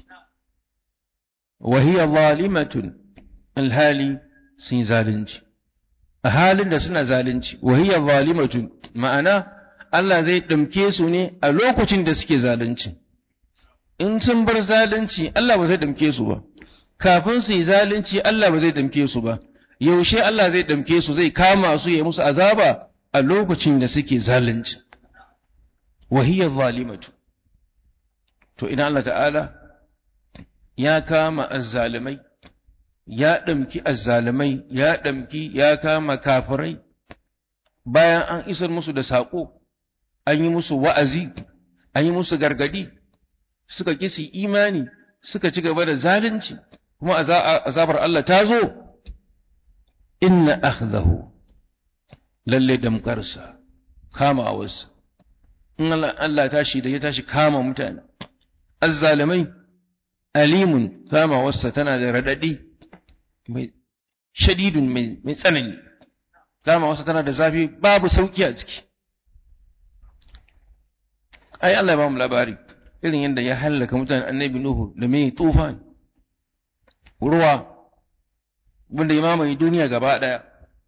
wa hiya zalimatun alhali sun zalunci a halin da suna zalunci wa hiya zalimatun ma'ana Allah zai damke su ne a lokacin da suke zalunci in sun bar zalunci Allah ba zai damke su ba kafin su yi zalunci Allah ba zai damke su ba yaushe Allah zai damke su zai kama su ya musu azaba a lokacin da suke zalunci wahiyar zalimatu to idan Allah ta'ala ya kama azzalimai ya ɗamki azzalimai ya ɗamki ya kama kafirai bayan an isar musu da saƙo an yi musu wa'azi an yi musu gargadi suka kisi imani suka ci gaba da zalunci kuma azabar Allah ta zo inna akhdahu lalle damkarsa kama wasu in Allah tashi da ya tashi kama mutane azzalimai alimun kama wasa tana da radadi mai shadidun mai tsanani kama wasa tana da zafi babu sauki a ciki ai Allah ya ba mu labari irin yadda ya hallaka mutanen annabi Nuhu da mai tufan ruwa wanda ya mamaye duniya gaba ɗaya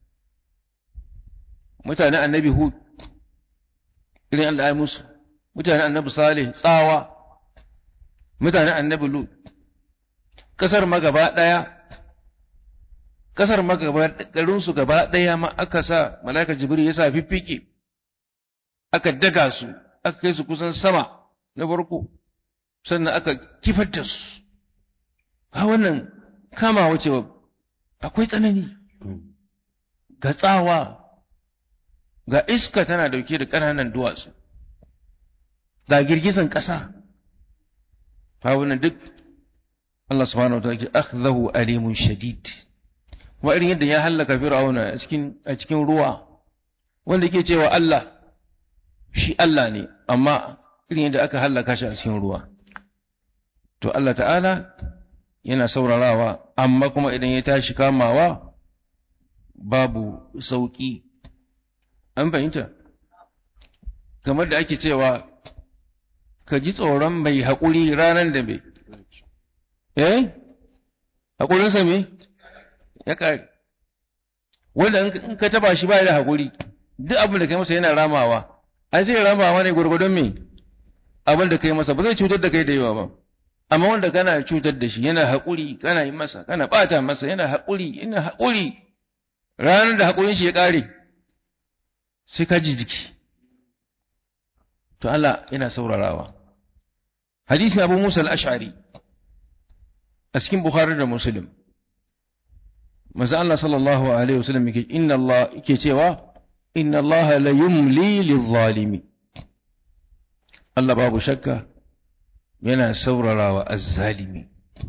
mutanen annabi Hud irin Allah ya musu mutanen annabi Salih tsawa mutanen annabi Lut kasar ma gaba ɗaya kasar ma gaba garin su gaba ɗaya ma aka sa malaka Jibril ya sa fiffike aka daga su aka kai su kusan sama na farko sannan aka kifar da su ha wannan kama wace akwai tsanani ga tsawa ga iska tana dauke da ƙananan duwatsu ga girgizan ƙasa ha wannan duk Allah subhanahu wa ta'ala ke akhdahu alimun shadid wa irin yadda ya hallaka fir'auna a cikin a cikin ruwa wanda yake cewa Allah shi Allah ne amma irin yadda aka hallaka shi a cikin ruwa to Allah ta'ala yana saurarawa amma kuma idan ya tashi kamawa babu sauki an fahimta kamar da ake cewa ka ji tsoron mai haƙuri ranar da mai eh haƙurinsa me ya ƙare wanda in ka taba shi ba da haƙuri duk abin da kai masa yana ramawa ai zai ramawa ne gwargwadon me abin da kai masa ba zai cutar da kai da yawa ba amma wanda kana cutar da shi yana haƙuri kana yi masa kana ɓata masa yana haƙuri yana haƙuri ranar da haƙurin shi ya ƙare sai ka ji jiki to Allah yana saurarawa hadisi Abu Musa al-Ash'ari a cikin Bukhari da Muslim manzo Allah sallallahu alaihi wasallam yake inna Allah yake cewa inna Allah la yumli lidh-zalimi Allah babu shakka yana saurarawa azzalimi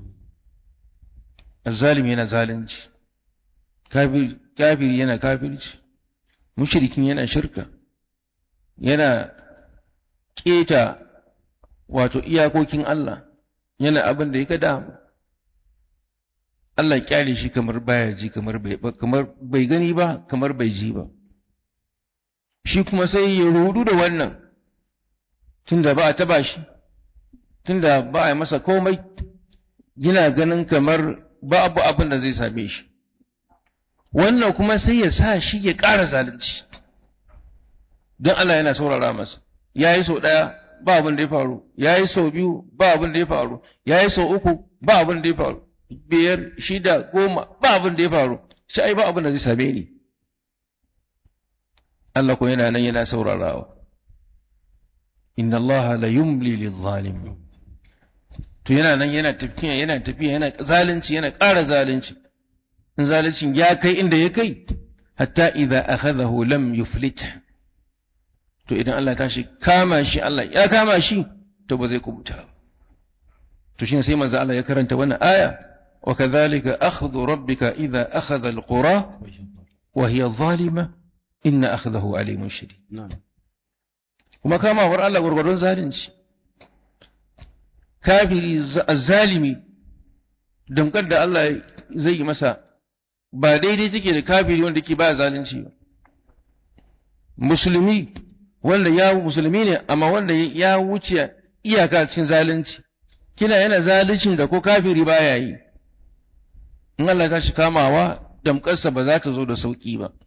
azzalimi yana zalunci kafir kafiri yana kafirci mushrikin yana shirka yana keta wato iyakokin Allah yana abin da ya damu Allah kyale shi kamar baya ji kamar bai kamar bai gani ba kamar bai ji ba shi kuma sai ya rudu da wannan tunda ba a taba shi tunda ba a yi masa komai yana ganin kamar babu abin da zai same shi wannan kuma sai ya sa shi ya ƙara zalunci don Allah yana saurara masa ya yi sau ɗaya ba abin da ya faru ya yi sau biyu ba abin da ya faru ya yi sau uku ba abin da ya faru biyar shida goma ba abin da ya faru shi ai ba abin da zai same ni Allah ko yana nan yana saurarawa inna Allah la yumli lidh-zalim to yana nan yana tafiya yana tafiya yana zalunci yana ƙara zalunci in zaluncin ya kai inda ya kai hatta idza akhadahu lam yuflit to idan Allah tashi kama shi Allah ya kama shi to ba zai kubuta to shine sai manzo Allah ya karanta wannan aya wa kadhalika akhdhu rabbika idza akhadha alqura wa hiya zalima inna akhdahu alimun shadid kuma kamawar Allah gurgurdon zalunci kafiri zalimi damkar da Allah zai yi masa ba daidai take da kafiri wanda ke ba zalunci ba musulmi wanda ya musulmi ne amma wanda ya wuce iyaka cikin zalunci kila yana zaluncin da ko kafiri baya yi in Allah ta shi kamawa damƙarsa ba za ta zo da sauƙi ba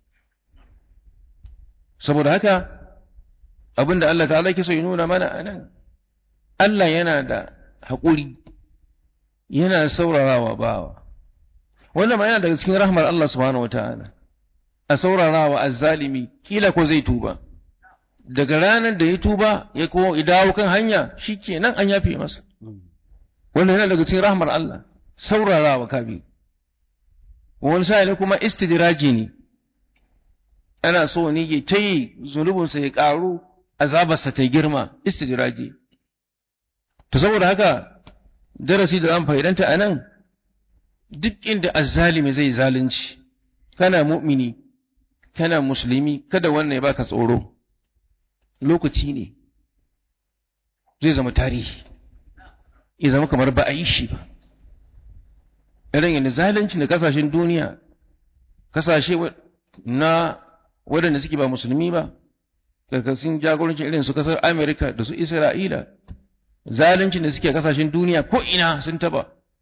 saboda haka abinda Allah ta'ala ke so ya nuna mana a nan Allah yana da haƙuri yana saurarawa bawa wannan ma yana daga cikin rahmar Allah subhanahu wata'ala a saurarawa azzalimi kila ko zai tuba daga ranar da ya tuba ya ko dawo kan hanya shikenan an yafe masa wannan yana daga cikin rahmar Allah saurarawa kabi wani sa'ili kuma istidraji ne ana so ne ya ta yi zunubinsa ya ƙaru azabarsa ta girma istidraji to saboda haka darasi da an fa'idanta a nan duk inda azzalimi zai zalunci kana mu'mini kana musulmi kada wannan ya baka tsoro lokaci ne zai zama tarihi ya zama kamar ba a yi shi ba irin yadda zalunci da kasashen duniya kasashe na waɗanda suke ba musulmi ba karkashin jagorancin irin su kasar amerika da su isra'ila zaluncin da suke kasashen duniya ko ina sun taba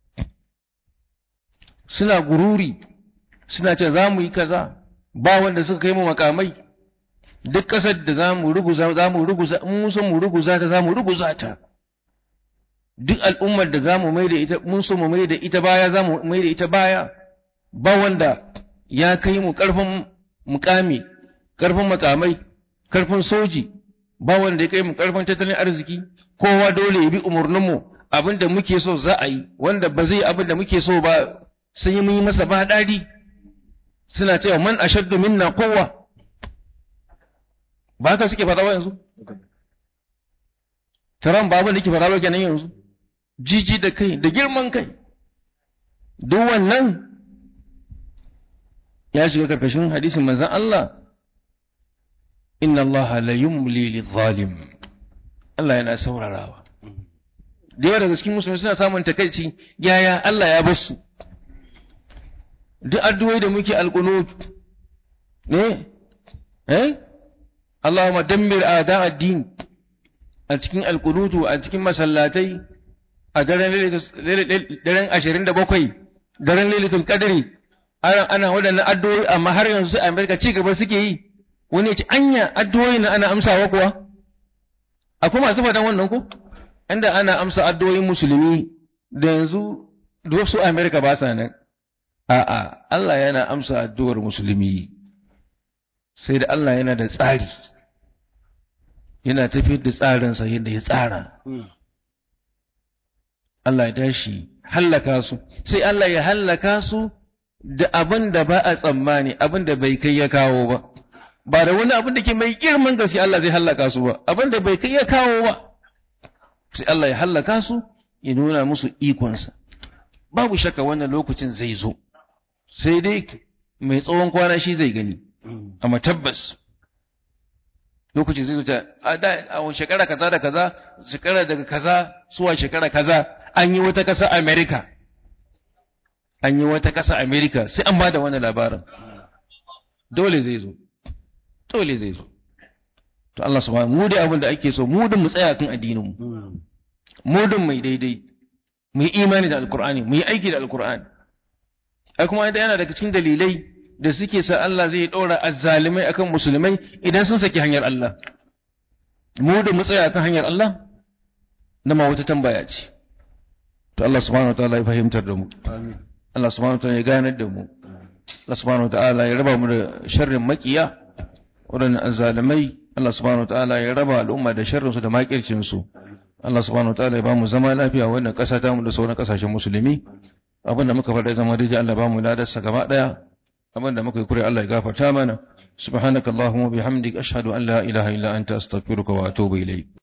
suna gururi suna ce za mu yi kaza ba wanda suka kai mu makamai duk ƙasar da za mu ruguza za mu ruguza mun so mu ruguza ta za mu ruguza ta duk al'ummar da za mu mai da ita mun so mu mai da ita baya za mu mai da ita baya ba wanda ya kai mu ƙarfin mukami ƙarfin makamai ƙarfin soji ba wanda ya kai mu ƙarfin tattalin arziki kowa dole ya bi umarninmu abin da muke so za a yi wanda ba zai abin da muke so ba sun yi mun yi masa ba daɗi suna cewa man ashaddu minna kowa ba haka suke faɗa ba yanzu taron babu da ke faɗa ba kenan yanzu jiji da kai da girman kai duk wannan ya shiga karkashin hadisin manzon Allah inna Allah la yumli lidh-dhalim Allah yana saurarawa da yawa daga cikin musulmi suna samun takaici yaya Allah ya bar su duk addu'o'i da muke alqunut ne eh Allahumma dammir a'da ad-din a cikin alqunutu a cikin masallatai a daren daren 27 daren lailatul qadri ana ana wadannan addu'o'i amma har yanzu sai America ci gaba suke yi wani ya ce anya addu'o'i na ana amsawa kuwa akwai masu fadan wannan ko inda ana amsa addu'o'in musulmi da yanzu duk su America ba sa nan a'a Allah yana amsa addu'ar musulmi sai da Allah yana da tsari yana tafiyar da tsarinsa yadda ya tsara Allah ya tashi hallaka su sai Allah ya hallaka su da abin da ba a tsammani abin da bai kai ya kawo ba ba da wani abin da ke mai girman gaske Allah zai hallaka su ba abin da bai kai ya kawo ba sai Allah ya hallaka su ya nuna musu ikonsa babu shakka wannan lokacin zai zo sai dai mai tsawon kwana shi zai gani amma tabbas lokacin zai zo ta a shekara kaza da kaza shekara daga kaza zuwa shekara kaza an yi wata kasa America an yi wata kasa America sai an ba da wani labarin dole zai zo dole zai zo to Allah subhanahu mu da abin da ake so mu din mu tsaya kan addinin mu mu din mai daidai mu yi imani da alkur'ani mu yi aiki da alkur'ani ai kuma yana daga cikin dalilai da suke sa Allah zai ɗora azzalimai akan musulmai idan sun saki hanyar Allah mu da mu tsaya kan hanyar Allah na ma wata tambaya ce to Allah subhanahu wataala ya fahimtar da mu Allah subhanahu wataala ya ganar da mu Allah subhanahu wataala ya raba mu da sharrin makiya waɗannan azzalimai Allah subhanahu wataala ya raba al'umma da sharrin su da makircin su Allah subhanahu wataala ya ba mu zama lafiya wannan ƙasa ta mu da sauran ƙasashen musulmi abinda muka faɗa zama daidai Allah ba mu ladarsa gaba ɗaya abinda muka yi kure Allah ya gafarta mana subhanakallahumma bihamdik ashhadu an la ilaha illa anta astaghfiruka wa atubu ilayk